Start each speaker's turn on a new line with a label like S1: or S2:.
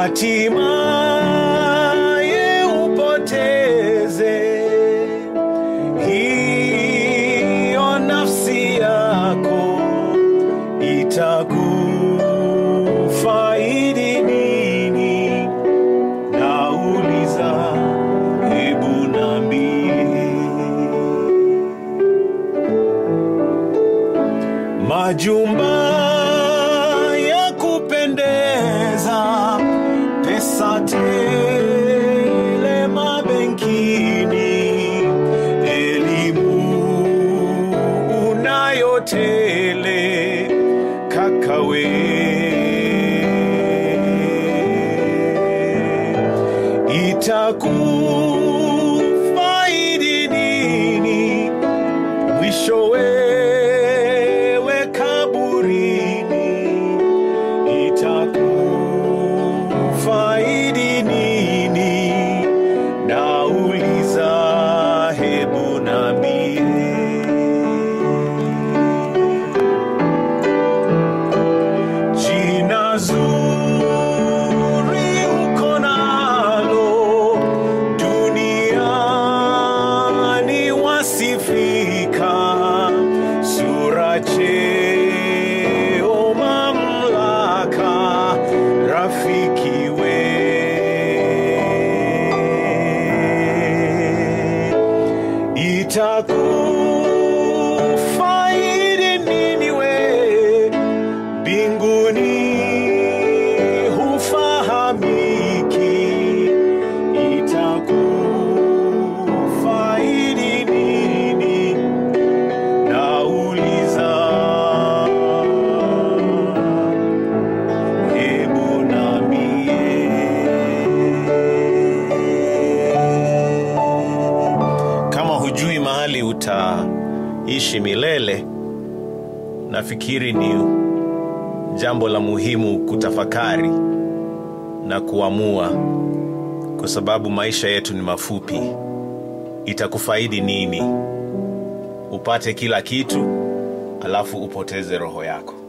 S1: hatimaye upoteze hiyo nafsi yako itakufaidi nini? Nauliza, hebu niambie. Majumba ya kupendeza, pesa tele mabenkini, elimu unayo tele, kakawe itakufaidi nini? mwisho wewe kaburini itakufaidi nini? Nauliza, hebu niambie. Jina zuri uko nalo duniani wasifika, sura, cheo, mamlaka, rafiki we itakufaidi nini we mbinguni hufahamiki, itakufaidi nini? Nauliza, hebu niambie. Kama hujui mahali utaishi milele, nafikiri ni jambo la muhimu kutafakari na kuamua, kwa sababu maisha yetu ni mafupi. Itakufaidi nini upate kila kitu alafu upoteze roho yako?